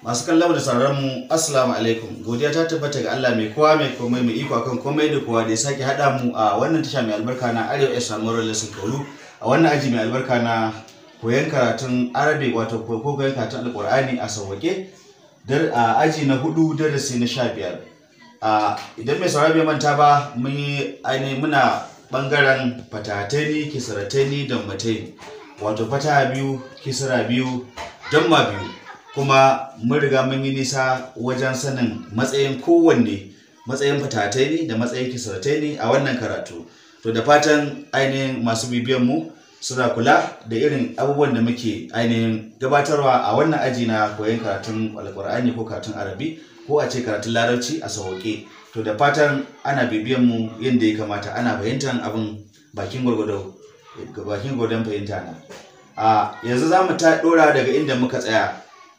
masu kallon da sauraron mu assalamu alaikum godiya ta tabbata ga Allah mai kowa mai komai mai iko akan komai da kowa da ya sake hada mu a wannan tasha mai albarka na Arewa ya samu lesson kaulu a wannan aji mai albarka na koyon karatun Arabic wato ko koyon karatun Alqur'ani a sauwake dar a aji na hudu darasi na sha biyar a idan mai sauraro bai manta ba mun yi ainihin muna bangaren fatatani kisratani da matai wato fata biyu kisra biyu damma biyu kuma mun riga mun yi nisa wajen sanin matsayin kowanne matsayin fatatai ne da matsayin kisratai ne a wannan karatu to da fatan ainihin masu bibiyan mu suna kula da irin abubuwan da muke ainihin gabatarwa a wannan aji na koyon karatun alkur'ani ko karatun arabi ko a ce karatun larabci a sauƙe to da fatan ana bibiyan mu yadda ya kamata ana fahimtar abin bakin gwargwado bakin gwargwadon fahimta na a yanzu za mu ta ɗora daga inda muka tsaya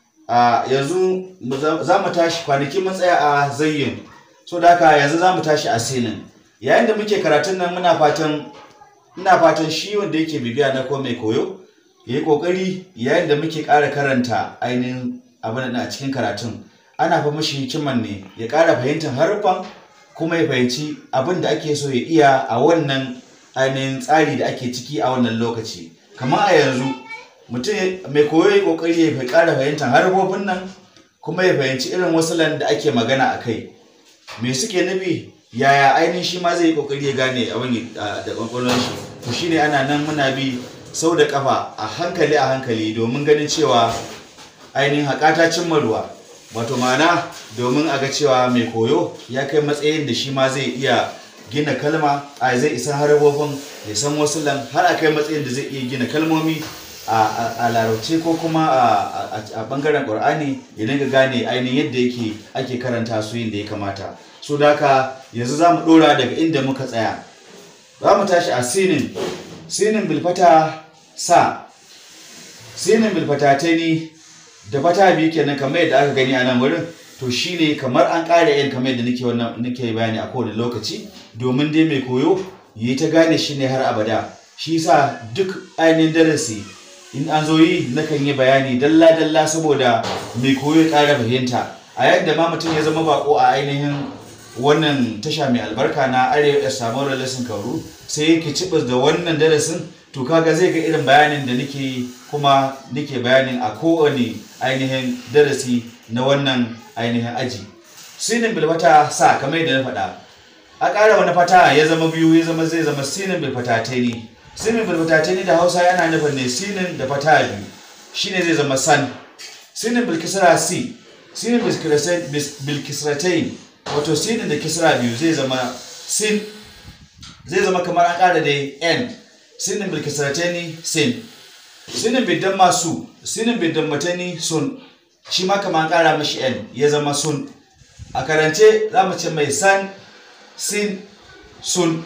a yanzu za mu tashi kwanaki mun tsaya a zayyin so da haka yanzu za mu tashi a sinin yayin da muke karatun nan muna fatan ina fatan shi wanda yake bibiya na ko mai koyo ya yi kokari yayin da muke ƙara karanta ainihin abin da a cikin karatun ana fa mashi hikiman ne ya ƙara fahimtar haruffan kuma ya fahimci abin da ake so ya iya a wannan ainihin tsari da ake ciki a wannan lokaci kamar a yanzu mutum mai koyo ya kokari ya ƙara fahimtar harfofin nan kuma ya fahimci irin wasulan da ake magana a kai me suke nufi yaya ainihin shi ma zai yi kokari ya gane abin da kwakwalwar shi to shine ana nan muna bi sau da kafa a hankali a hankali domin ganin cewa ainihin haƙata cimma ruwa wato ma'ana domin a ga cewa mai koyo ya kai matsayin da shi ma zai iya gina kalma a zai isa harabobin ya san wasu lan har a kai matsayin da zai iya gina kalmomi a larabci ko kuma a bangaren ƙur'ani ya dinga gane ainihin yadda yake ake karanta su yin da ya kamata so da haka yanzu za mu ɗora daga inda muka tsaya za mu tashi a sinin sinin bilfata sa sinin bilfata ta ni da fata biyu kenan kamar yadda aka gani a nan wurin to shine kamar an ƙara yin kamar yadda nake wannan nake bayani a kowane lokaci domin dai mai koyo yi ta gane shi ne har abada shi yasa duk ainihin darasi in an zo yi nakan yi bayani dalla dalla saboda mai koyo ya ƙara fahimta a yadda ma mutum ya zama bako a ainihin wannan tasha mai albarka na arewa ya samu lesson kauru sai yake cibis da wannan darasin to kaga zai ga irin bayanin da nake kuma nake bayanin a kowane ainihin darasi na wannan ainihin aji sinin bilfata sa kamar yadda na faɗa a ƙara wani fata ya zama biyu ya zama zai zama sinin bilfata ta ne sinin bilfata ta ne da hausa yana nufin ne sinin da fata biyu shine zai zama san sinin bilkisra si sinin bilkisratain wato sinin da kisra biyu zai zama sin zai zama kamar an ƙara da n sinin bilkisratani sin sinin bidan masu sinin bidan matani sun shi ma kamar an ƙara mashi n ya zama sun a karance za mu ce mai san sin sun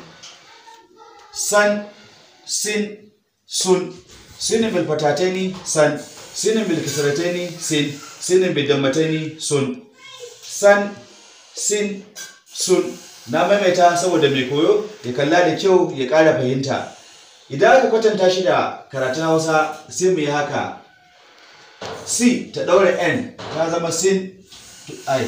san sin sun sinin bilfatatani san sinin bilkisratani sin sinin bidan matani sun san sin sun na maimaita saboda mai koyo ya kalla da kyau ya ƙara fahimta idan aka kwatanta shi da karatun hausa sai mu yi haka c ta ɗaura n ta zama sin i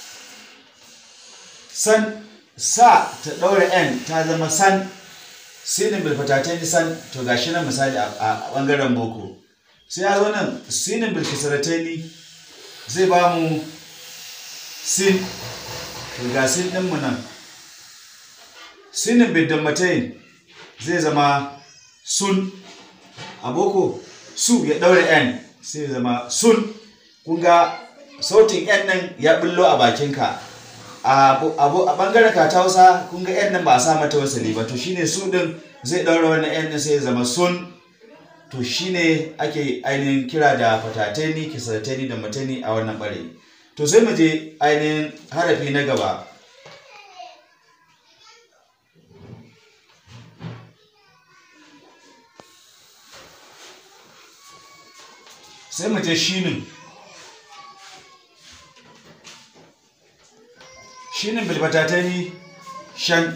san sa ta ɗaura n ta zama san sinin bilfatatan san to gashi nan misali a ɓangaren boko sai ya zo nan sinin bilkisaratai zai ba mu sin to ga sin ɗinmu nan sinin biddammatain zai zama sun a boko su ya ɗaure n sai zama sun kunga sautin n nan ya bullo a bakinka a ɓangaren ka ta hausa kunga n nan ba a sa mata wasali ba to shine su ɗin zai ɗaure wannan n ɗin sai zama sun to shine ake ainihin kira da fatatani kisatani da matani a wannan ɓare to sai mu je ainihin harafi na gaba sai mu je shinin shinin bilbatatani shan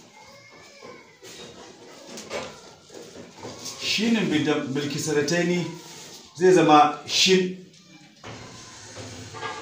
shinin bilkisaratani zai zama shin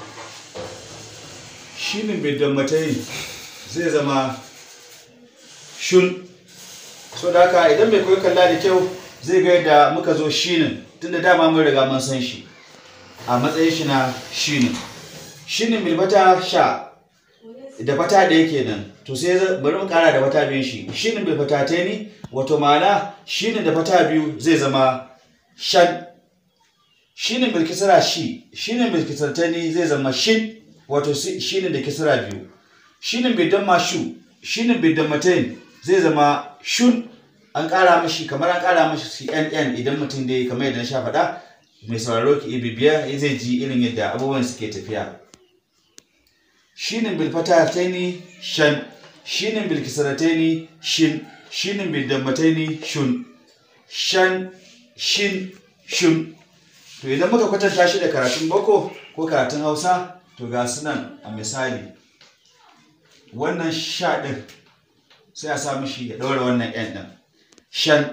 shinin bidammatai zai zama shun so da haka idan mai koyi kalla da kyau zai ga yadda muka zo shinin tunda dama mun riga mun san shi a matsayin shi na shinin shinin bilfata sha da fata da yake nan to sai bari mu kara da fata biyun shi shinin bilfata ta ni wato ma'ana shinin da fata biyu zai zama shan shinin bilkisara shi shinin bilkisar ta ni zai zama shin wato shinin da kisra biyu shinin bidan mashu shinin bidan matain zai zama shun an ƙara mashi kamar an ƙara mashi cnn idan mutum dai kamar yadda na sha faɗa mai sauraro ki bibiya zai ji irin yadda abubuwan suke tafiya shinin bilfata taini shan shinin bilkisarataini shin shinin bidammataini shun shan shin shun to idan muka kwatanta shi da karatun boko ko karatun hausa to ga sunan a misali wannan sha ɗin sai a sa mishi ya ɗaura wannan yan ɗin shan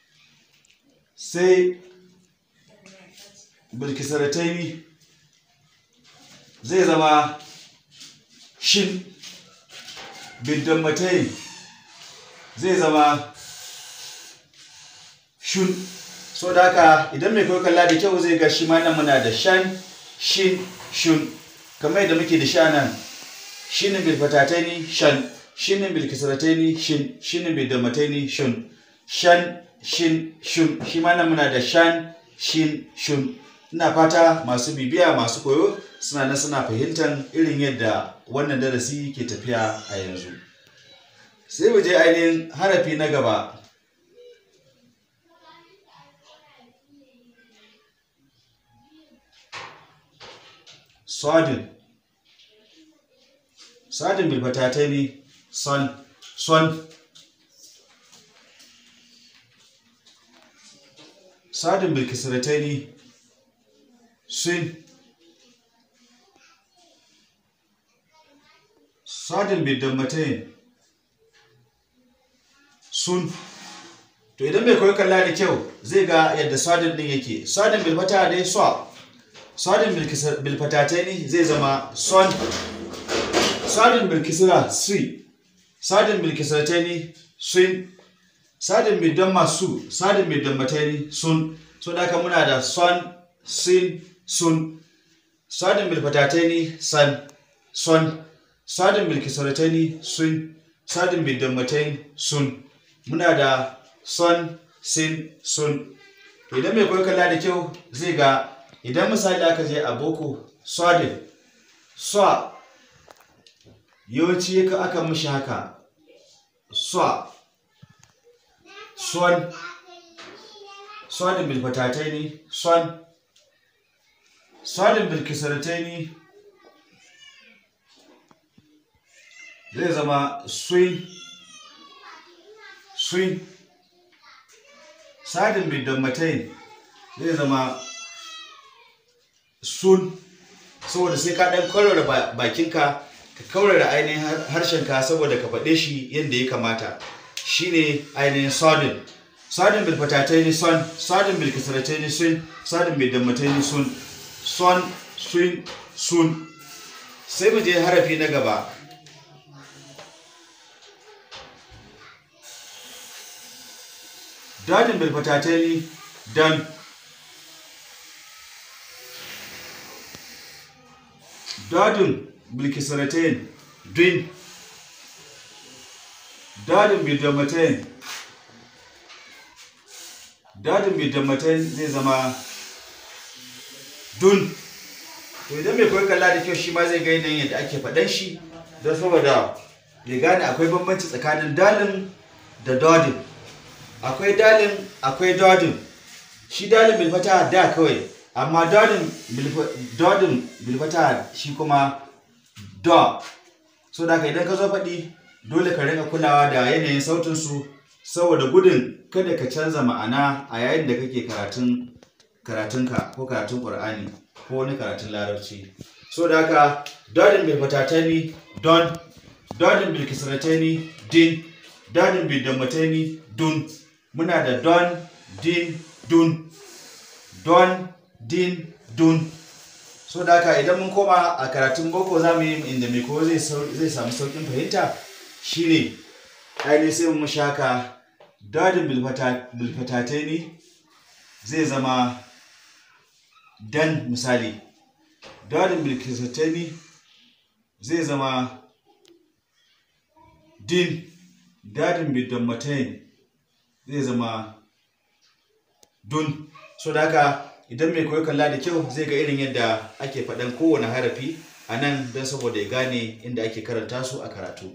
sai bilkisarataini zai zama shin bidammatai zai zama shun so da haka idan mai koyi kalla da kyau zai ga shi ma nan muna da shan shin shun kamar yadda muke da sha nan shinin bilfatataini shan shinin bilkisarataini shin shinin bidamataini shun shan shin shun shi ma nan muna da shan shin shun ina fata masu bibiya masu koyo suna nan suna fahimtar irin yadda wannan darasi ke tafiya a yanzu sai mu je ainihin harafi na gaba sodin sodin bilbatatai ne son son sodin bilkisiratai ne sun sadin bidammatain sun to idan bai koyi kalla da kyau zai ga yadda sadin din yake sadin bilfata dai so sadin bilfatataini zai zama son sadin bilkisira si sadin bilkisirataini sun sadin bidamma su sadin bidammataini sun so da haka muna da son sin sun sadin bilfatataini san son sadin bilkisaratani sun sadin bidammatain sun muna da son sin sun idan mai koyi kalla da kyau zai ga idan misali aka je a boko sadin so yawanci aka mishi haka so son sadin bilfatataini son sadin bilkisarataini zai zama swing swing sadin bidammatain zai zama sun saboda sai ka ɗan kaurara bakinka ka kaurara ainihin harshenka saboda ka faɗe shi yadda ya kamata shine ainihin sadin sadin bilfatataini son sadin bilkisarataini sun sadin bidammataini sun son sun sun sai mu je harafi na gaba dadin bilfatatani dan dadin bilkisaratain din dadin bidamatain dadin bidamatain zai zama dun to idan mai koyi kalla da kyau shi ma zai ga yanayin yadda ake faɗan shi don saboda ya gane akwai bambanci tsakanin dalin da dodin akwai dalin akwai dodin shi dalin bilfata da kawai amma dodin bilfata shi kuma do so da ka idan ka zo faɗi dole ka rinka kulawa da yanayin sautinsu saboda gudun kada ka canza ma'ana a yayin da kake karatun karatunka ko karatun ƙur'ani ko wani karatun larabci so da haka dodin bilfatatani don dodin bilkisratani din dodin bidammatani dun muna da don din dun don din dun so da haka idan mun koma a karatun boko za mu yi inda mai koyo zai sau- zai samu saukin fahimta shine ainihin sai mu shaka dadin bilfatatai ne zai zama dan misali dadin bilfatatai ne zai zama din dadin bidammatai zai zama dun so da haka idan mai koyo kalla da kyau zai ga irin yadda ake faɗan kowane harafi a nan don saboda ya gane inda ake karanta su a karatu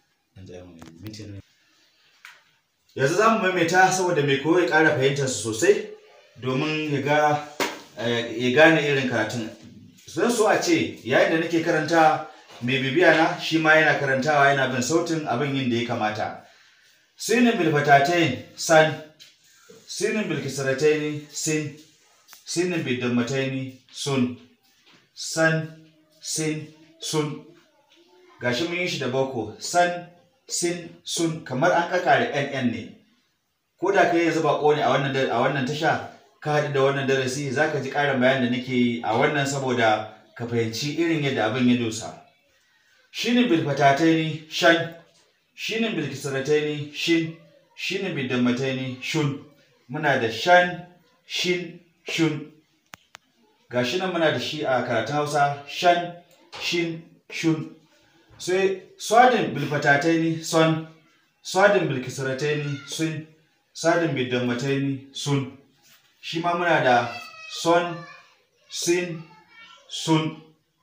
yanzu za mu maimaita saboda mai koyo ya ƙara fahimtar su sosai domin ya ga eh, ya gane irin karatun zan so a ce yayin da nake karanta mai bibiya na shi ma yana karantawa yana bin sautin abin yin da ya kamata sinin bilfatatain san sinin bilkisarataini sin sinin bidammataini sun san sin sun gashi mun yi shi da boko san sin sun kamar an kakare nn ne ko da kai yanzu bako ne a wannan da- a wannan tasha ka haɗu da wannan darasi zaka ji ƙarin bayan da nake yi a wannan saboda ka fahimci irin yadda abin ya dosa shinin bilfatataini shan shinin bilkisarataini shin shinin bidammataini shun muna da shan shin shun ga shi nan muna da shi a karatun hausa shan shin shun sai swadin bilfatataini son swadin bilkisarataini sun sadin bidammataini sun shi ma muna da son sin sun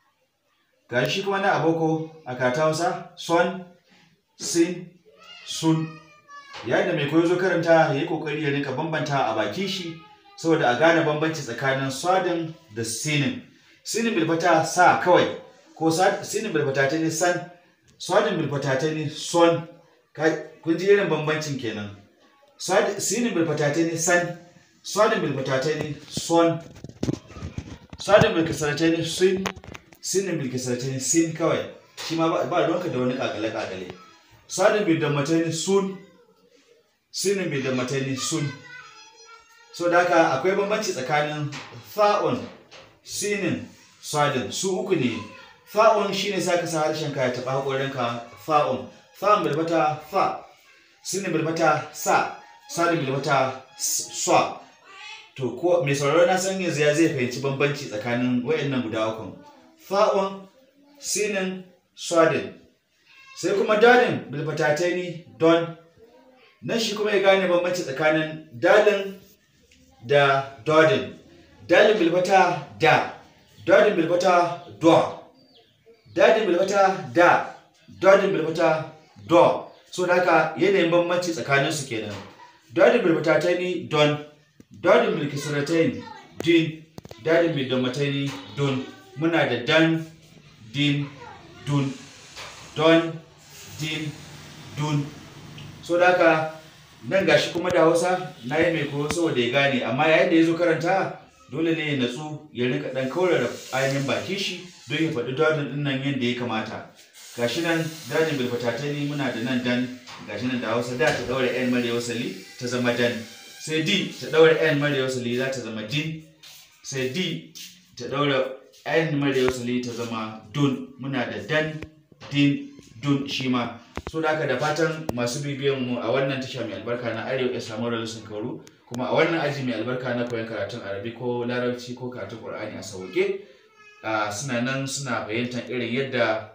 ga shi kuma na aboko a karatun hausa son sin sun yayin da mai koyo zo karanta ya yi kokari ya rinka bambanta a baki shi saboda a gane bambanci tsakanin swadin da sinin sinin bilfata sa kawai ko sa- sinin bilfata ta ne san swadin bilfata ta ne son Ka- kun ji irin bambancin kenan Swad- sinin bilfata ta ne san swadin bilfata ta ne son swadin bilkisar ta ne sin sinin bilkisar ta ne sin kawai shi ma ba- ba ruwanka da wani kakale-kakale swadin bilfata ne sun sinin bai da matani sun so da haka akwai bambanci tsakanin fa'un sinin sadin su uku ne fa'un shine sa ka sa harshen ka ya taɓa haƙorinka fa'un fa'un bilbata fa sinin bilbata sa sadin bilbata sa to ko mai sauraro na san yanzu ya zai fahimci bambanci tsakanin wayannan guda uku fa'un sinin sadin sai kuma dadin bilbatatai don nan shi kuma ya gane bambanci tsakanin dalin da dodin dalin bilbata da dodin bilbata do dadin bilbata da dodin bilbata do so da haka yanayin bambanci tsakanin su kenan dodin bilbata ta ni don dodin bilkisiratain din dadin bilbata ni don muna da dan din dun don din dun so da haka nan gashi kuma da hausa na yi mai koyo saboda ya gane amma yayin da ya zo karanta dole ne ya natsu ya rika dan kaurara ainihin baki shi don ya faɗi dadin din nan yadda ya kamata gashi nan dadin bilfatatai ne muna da nan dan gashi nan da hausa da ta daura yan mara wasali ta zama dan sai d ta daura yan mara wasali za ta zama din sai d ta daura yan mara wasali ta zama dun muna da dan din dun shi ma so da haka da fatan masu bibiyan mu a wannan tasha mai albarka na arewa ya samu ralisun kauru kuma a wannan aji mai albarka na koyon karatun arabi ko larabci ko karatun qur'ani a sauke ah, suna nan suna fahimtar irin yadda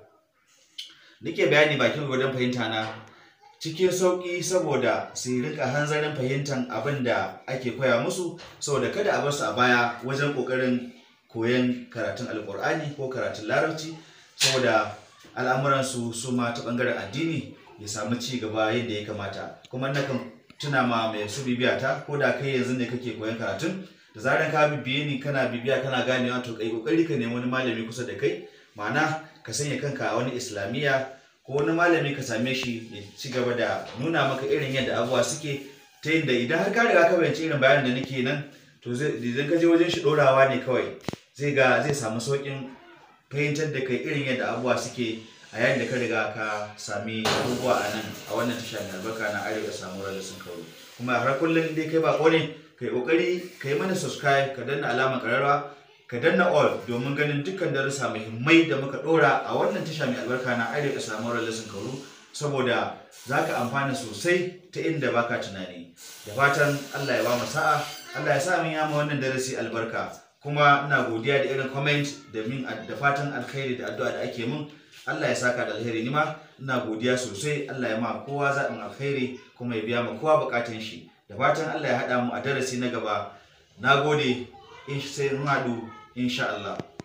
nake bayani bakin gwadon fahimta na cikin sauƙi saboda su rika hanzarin fahimtar abin da ake koya musu saboda kada a bar su a baya wajen ƙoƙarin koyon karatun alƙur'ani ko karatun larabci saboda al'amuransu su ma ta ɓangaren addini ya samu ci gaba yadda ya kamata kuma nakan tuna ma mai su bibiya ta ko da kai yanzu ne kake koyon karatun da zaran ka bibiye ni kana bibiya kana ganewa to kai kokari ka nemi wani malami kusa da kai ma'ana ka sanya kanka a wani islamiyya ko wani malami ka same shi ya ci gaba da nuna maka irin yadda abubuwa suke ta yadda idan har ka riga ka bayanci irin bayanin da nake nan to zai idan ka je wajen shi ɗorawa ne kawai zai ga zai samu sauƙin fahimtar da kai irin yadda abubuwa suke a yayin da ka riga ka sami abubuwa a nan a wannan tasha mai albarka na arewa samu rada sun kawo kuma har kullum dai kai bako ne kai kokari kai mana subscribe ka danna alamar kararwa ka danna all domin ganin dukkan darussa muhimmai da muka dora a wannan tasha mai albarka na arewa islamu lesson kauru saboda za ka amfana sosai ta inda baka tunani da fatan allah ya ba mu sa'a allah ya sa min yama wannan darasi albarka kuma ina godiya da irin comment da min da fatan alkhairi da addu'a da ake min Allah ya saka da alheri ni ma ina godiya sosai Allah ya ma kowa zaɓin alkhairi kuma ya biya ma kowa bukatun shi da fatan Allah ya haɗa mu a darasi na gaba na gode in sai mun haɗu insha Allah